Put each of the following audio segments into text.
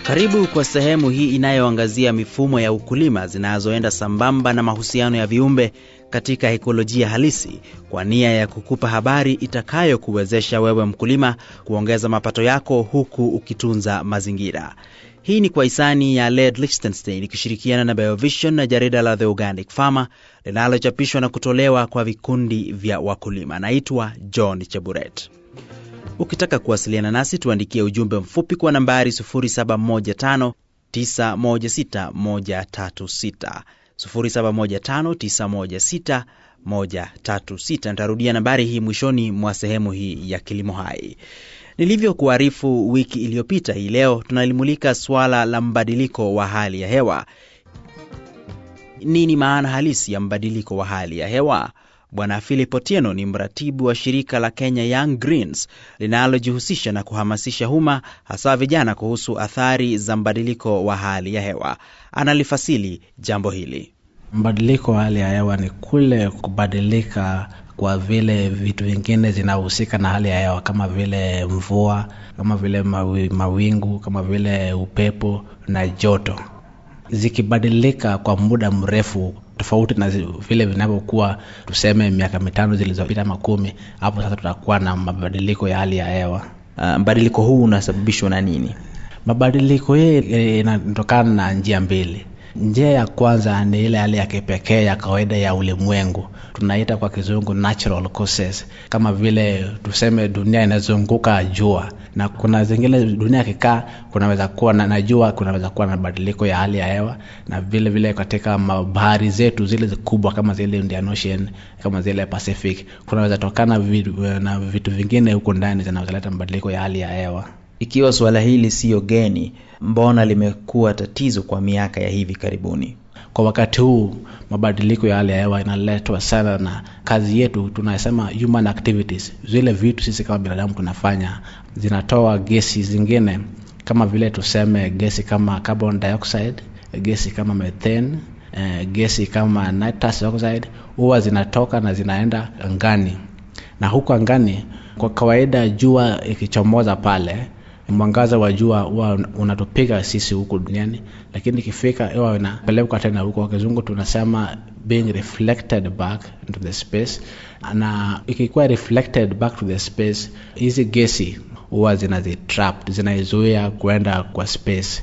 Karibu kwa sehemu hii inayoangazia mifumo ya ukulima zinazoenda sambamba na mahusiano ya viumbe katika ekolojia halisi kwa nia ya kukupa habari itakayokuwezesha wewe mkulima kuongeza mapato yako huku ukitunza mazingira. Hii ni kwa hisani ya Led Lichtenstein ikishirikiana na Biovision na jarida la The Organic Farmer linalochapishwa na kutolewa kwa vikundi vya wakulima. Naitwa John Cheburet. Ukitaka kuwasiliana nasi tuandikie ujumbe mfupi kwa nambari 0715 916 136 0715916136. Nitarudia nambari hii mwishoni mwa sehemu hii ya Kilimo Hai. Nilivyokuarifu wiki iliyopita, hii leo tunalimulika suala la mbadiliko wa hali ya hewa. Nini maana halisi ya mbadiliko wa hali ya hewa? Bwana Philip Otieno ni mratibu wa shirika la Kenya Young Greens linalojihusisha na kuhamasisha umma hasa vijana kuhusu athari za mbadiliko wa hali ya hewa. Analifasili jambo hili. Mbadiliko wa hali ya hewa ni kule kubadilika kwa vile vitu vingine zinahusika na hali ya hewa kama vile mvua, kama vile mawi, mawingu, kama vile upepo na joto, zikibadilika kwa muda mrefu tofauti na vile vinavyokuwa tuseme miaka mitano zilizopita makumi, hapo sasa tutakuwa na mabadiliko ya hali ya hewa. Uh, mbadiliko huu unasababishwa na nini? Mabadiliko hii inatokana na njia mbili. Njia ya kwanza ni ile hali ya kipekee ya kawaida ya ulimwengu, tunaita kwa kizungu natural causes, kama vile tuseme dunia inazunguka jua, na kuna zingine dunia ikikaa, kunaweza kuwa na, na jua kunaweza kuwa na mabadiliko ya hali ya hewa, na vile vile katika bahari zetu zile kubwa kama zile Indian Ocean, kama zile Pacific, kunaweza tokana vitu, na vitu vingine huko ndani zinazoleta mabadiliko ya hali ya hewa. Ikiwa suala hili siyo geni, mbona limekuwa tatizo kwa miaka ya hivi karibuni? Kwa wakati huu mabadiliko ya hali ya hewa inaletwa sana na kazi yetu, tunasema human activities. Zile vitu sisi kama binadamu tunafanya zinatoa gesi zingine, kama vile tuseme gesi kama carbon dioxide, gesi kama methane, eh, gesi kama nitrous oxide, huwa zinatoka na zinaenda angani, na huko angani kwa kawaida jua ikichomoza pale mwangaza wa jua huwa unatupiga sisi huku duniani, lakini ikifika huwa inapelekwa tena huko, kwa kizungu tunasema being reflected back into the space. Na ikikuwa reflected back to the space, hizi gesi huwa zinazitrap, zinaizuia kuenda kwa space,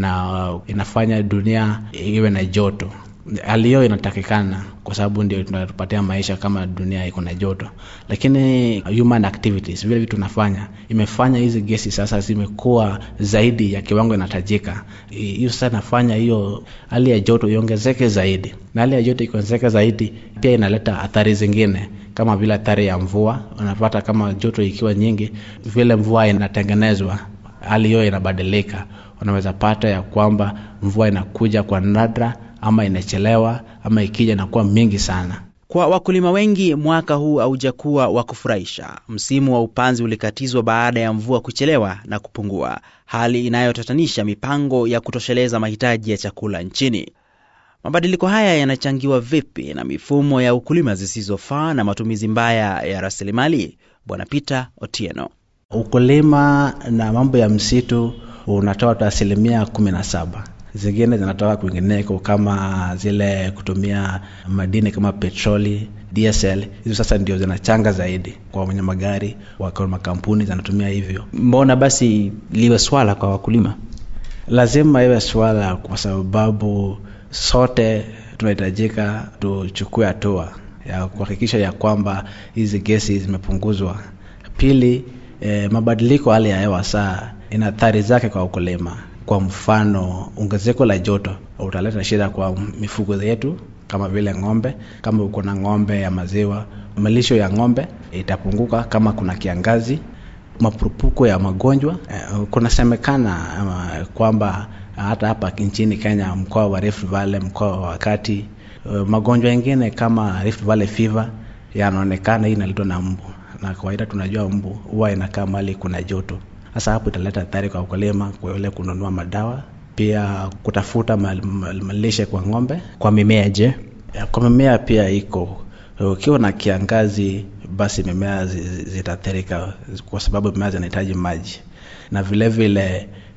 na inafanya dunia iwe na joto hali hiyo inatakikana kwa sababu ndio tunatupatia maisha kama dunia iko na joto, lakini human activities, vile vitu tunafanya imefanya hizi gesi sasa zimekuwa zaidi ya kiwango inatajika. Hiyo sasa inafanya hiyo hali ya joto iongezeke zaidi, na hali ya joto ikiongezeka zaidi pia inaleta athari zingine kama vile athari ya mvua. Unapata kama joto ikiwa nyingi, vile mvua inatengenezwa, hali hiyo inabadilika. Unaweza pata ya kwamba mvua inakuja kwa nadra ama inachelewa ama ikija inakuwa mingi sana. Kwa wakulima wengi, mwaka huu haujakuwa wa kufurahisha. Msimu wa upanzi ulikatizwa baada ya mvua kuchelewa na kupungua, hali inayotatanisha mipango ya kutosheleza mahitaji ya chakula nchini. Mabadiliko haya yanachangiwa vipi na mifumo ya ukulima zisizofaa na matumizi mbaya ya rasilimali? Bwana Peter Otieno. Ukulima na mambo ya msitu unatoa tu asilimia kumi na saba zingine zinatoka kwingineko kama zile kutumia madini kama petroli, DSL. Hizo sasa ndio zinachanga zaidi kwa wenye magari, kwa makampuni zinatumia hivyo. Mbona basi liwe swala kwa wakulima? Lazima iwe swala kwa sababu sote tunahitajika tuchukue hatua ya kuhakikisha ya kwamba hizi gesi zimepunguzwa. Pili, eh, mabadiliko hali ya hewa saa ina athari zake kwa ukulima. Kwa mfano, ongezeko la joto utaleta shida kwa mifugo yetu kama vile ng'ombe. Kama uko na ng'ombe ya maziwa, malisho ya ng'ombe itapunguka kama kuna kiangazi. Mapurupuko ya magonjwa eh, kunasemekana uh, kwamba hata hapa nchini Kenya, mkoa wa Rift Valley, mkoa wa kati, uh, magonjwa mengine kama Rift Valley fever yanaonekana. Hii inaletwa na mbu, na kawaida tunajua mbu huwa inakaa mahali kuna joto. Sasa hapo italeta athari kwa ukulima, kwa ile kununua madawa, pia kutafuta malishe kwa ng'ombe. Kwa mimea je? Kwa mimea pia iko ukiwa na kiangazi, basi mimea zitaathirika kwa sababu mimea zinahitaji maji, na vile vile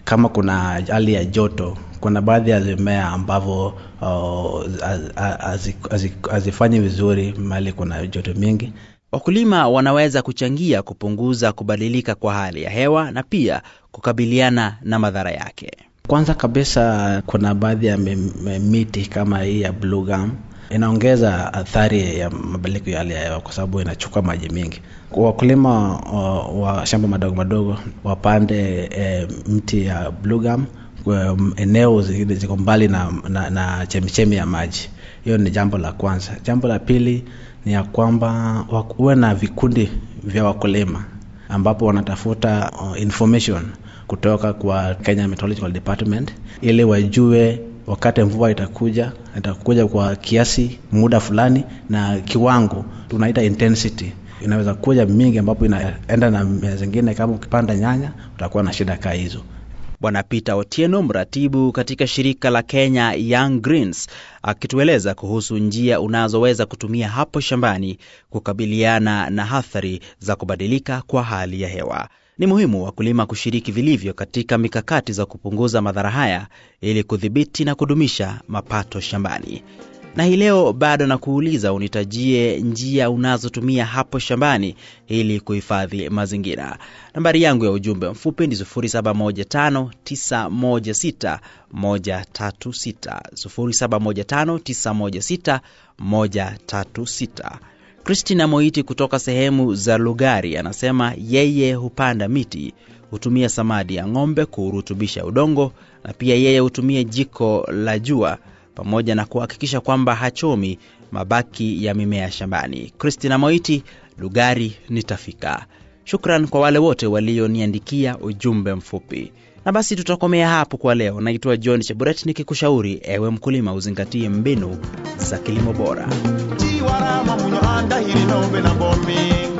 kama kuna hali ya joto kuna baadhi ya mimea ambavyo uh, hazifanyi vizuri mahali kuna joto mingi Wakulima wanaweza kuchangia kupunguza kubadilika kwa hali ya hewa na pia kukabiliana na madhara yake. kwanza kabisa kuna baadhi ya miti kama hii ya blue gum inaongeza athari ya mabadiliko ya hali ya hewa kwa sababu inachukua maji mingi wakulima wa, wa shamba madogo madogo wapande e, mti ya blue gum kwa eneo zingine ziko mbali na, na, na chemichemi ya maji hiyo ni jambo la kwanza jambo la pili ni ya kwamba uwe na vikundi vya wakulima ambapo wanatafuta uh, information kutoka kwa Kenya Meteorological Department ili wajue wakati mvua itakuja itakuja kwa kiasi muda fulani na kiwango tunaita intensity inaweza kuja mingi ambapo inaenda na mimea zingine kama ukipanda nyanya utakuwa na shida kaa hizo Bwana Peter Otieno, mratibu katika shirika la Kenya Young Greens, akitueleza kuhusu njia unazoweza kutumia hapo shambani kukabiliana na athari za kubadilika kwa hali ya hewa. Ni muhimu wakulima kushiriki vilivyo katika mikakati za kupunguza madhara haya ili kudhibiti na kudumisha mapato shambani. Na hii leo bado na kuuliza unitajie njia unazotumia hapo shambani ili kuhifadhi mazingira. Nambari yangu ya ujumbe mfupi ni 0715916136 0715916136. Christina Moiti kutoka sehemu za Lugari anasema yeye hupanda miti, hutumia samadi ya ng'ombe kuurutubisha udongo na pia yeye hutumia jiko la jua pamoja na kuhakikisha kwamba hachomi mabaki ya mimea shambani. Christina Moiti, Lugari nitafika. Shukran kwa wale wote walioniandikia ujumbe mfupi. Na basi tutakomea hapo kwa leo. Naitwa John Cheburet nikikushauri ewe mkulima uzingatie mbinu za kilimo bora. tiwarama munyo andahiri nombe na bomi